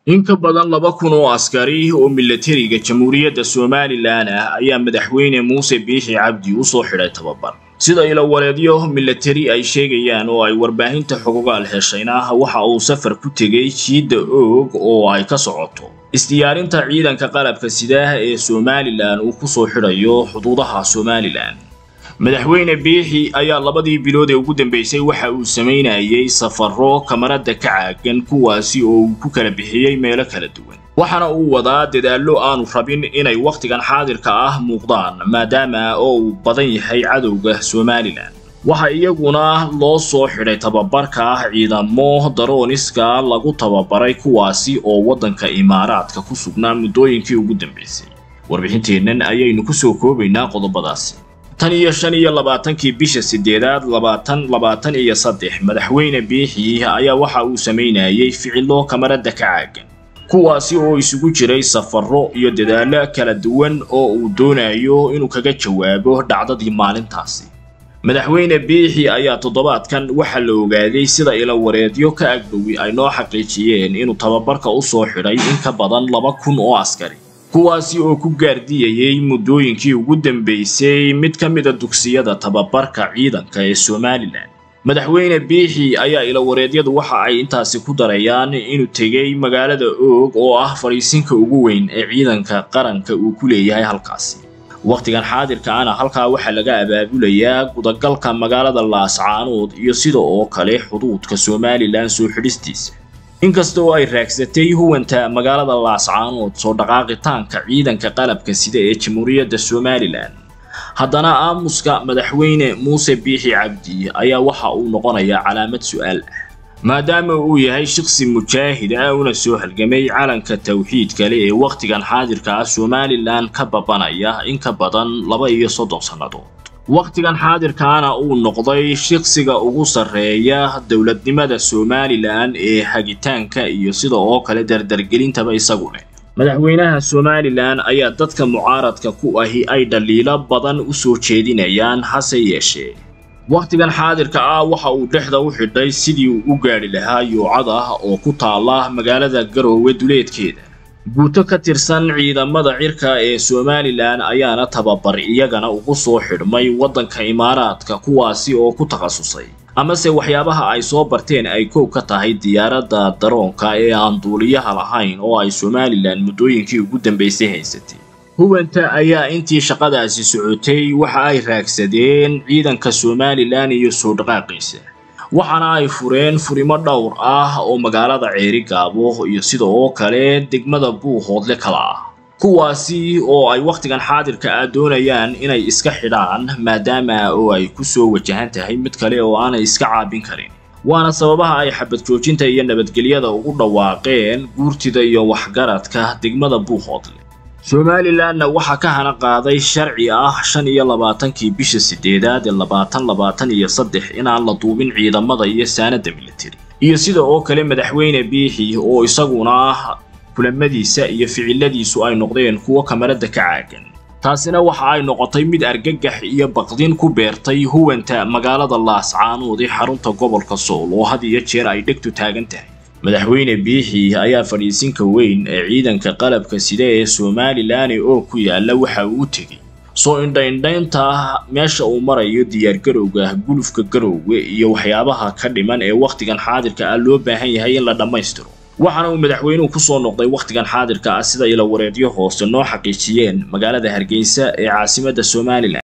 in ka badan laba kun oo askari oo milatariga jamhuuriyadda somalilan ah ayaa madaxweyne muuse biixi cabdi u soo xidhay tababar sida ilawareedyo milatari ay sheegayaan oo ay warbaahinta xogogaal heshayna waxa uu safar ku tegey jiidda oog oo ay ka socoto isdiyaarinta ciidanka qalabka sidaah ee somalilan uu ku soo xidhayo xuduudaha somalilan madaxweyne biixi ayaa labadii bilood ee ugu dambeysay waxa uu samaynayay safaro kamarada ka caagan kuwaasi oo uu ku kala bixiyey meelo kala duwan waxaana uu wadaa dadaallo aanu rabin inay wakhtigan xaadirka ah muuqdaan maadaama oo uu badan yahay cadowga somalilan waxa iyaguna loo soo xidhay tababarka ciidamo darooniska lagu tababaray kuwaasi oo waddanka imaaraadka ku sugnaa muddooyinkii ugu dambeysay warbixinteennan ayaynu ku soo koobaynaa qodobadaasi tan iyo shan iyo labaatankii bisha sideedaad labaatan labaatan iyo saddex madaxweyne biixi ayaa waxa uu samaynayay ficilo kamarada ka caagan kuwaasi oo isugu jiray safarro iyo dadaallo kala duwan oo uu doonayo inuu kaga jawaabo dhacdadii maalintaasi madaxweyne biixi ayaa toddobaadkan waxaa la ogaaday sida ilawareedyo ka agdhowi ay noo xaqiijiyeen inuu tababarka u soo xidhay in ka badan laba kun oo askari kuwaasi oo ku gaardiyayay muddooyinkii ugu dambeysay mid ka mida dugsiyada tababarka ciidanka ee somalilan madaxweyne biixi ayaa ilawareedyadu waxa ay intaasi ku darayaan inuu tegey magaalada oog oo ah fadhiisinka ugu weyn ee ciidanka qaranka uu ku leeyahay halkaasi wakhtigan xaadirka ana halkaa waxaa laga abaabulayaa gudagalka magaalada laascaanood iyo sida oo kale xuduudka somalilan soo xidhistiisa inkasta oo ay raagsatay huwanta magaalada laascaanood soo dhaqaaqitaanka ciidanka qalabka sida ee jamhuuriyadda somalilan haddana aamuska madaxweyne muuse biixi cabdi ayaa waxa uu noqonayaa calaamad su'aal ah maadaama uu yahay shaqsi mujaahid ah una soo halgamay calanka tawxiid kale ee wakhtigan xaadirka ah somalilan ka babanaya in ka badan laba iyo soddon sannadood wakhtigan xaadirkaana uu noqday shaqsiga ugu sarreeya dowladnimada somalilan ee hagitaanka iyo sida oo kale dardargelintaba isagu leh madaxweynaha somalilan ayaa dadka mucaaradka ku ahi ay dhaliilo badan u soo jeedinayaan hase yeeshee wakhtigan xaadirka ah waxa uu dhexda u xidhay sidii uu u gaadhi lahaa yuucad ah oo ku taala magaalada garoowe duleedkeeda guuto ka tirsan ciidamada cirka ee somalilan ayaana tababar iyagana ugu soo xidhmay waddanka imaaraadka kuwaasi oo ku takhasusay amase waxyaabaha ay soo barteen ay koow ka tahay diyaaradda daroonka ee aan duuliyaha lahayn oo ay somalilan muddooyinkii ugu dambeysay haysatay huwanta ayaa intii shaqadaasi socotay waxa ay raagsadeen ciidanka somalilan iyo soo dhaqaaqiisa waxaana ay fureen furimo dhowr ah oo magaalada ceeri gaabo iyo sida oo kale degmada buuhoodle kala ah kuwaasi oo ay wakhtigan xaadirka ah doonayaan inay iska xidhaan maadaama oo ay ku soo wajahan tahay mid kale oo aanay iska caabin karin waana sababaha ay xabad joojinta iyo nabadgelyada ugu dhawaaqeen guurtida iyo waxgaradka degmada buuhoodle somalilanna waxaa ka hana qaaday sharci ah shan iyo labaatankii bisha sideedaad ee labaatan labaatan iyo saddex inaan la duubin ciidamada iyo saanada militari iyo sida oo kale madaxweyne biixi oo isaguna kulamadiisa iyo ficiladiisu ay noqdeen kuwo kamarada ka caagan taasina waxa ay noqotay mid argagax iyo baqdin ku beertay huwanta magaalada laascaanood ee xarunta gobolka sool oo had iyo jeer ay dhegtu taagan tahay madaxweyne biixi ayaa fadhiisinka weyn ee ciidanka qalabka sida ee somalilan oo ku yaala waxa uu u tegey soo indhaindhaynta meesha uu marayo diyaargarowga gulufka garowga iyo waxyaabaha ka dhiman ee wakhtigan xaadirka ah loo baahan yahay in la dhammaystiro waxaana uu madaxweynuhu ku soo noqday wakhtigan xaadirka ah sida ilawareedyo hoose noo xaqiijiyeen magaalada hargeysa ee caasimadda somalilan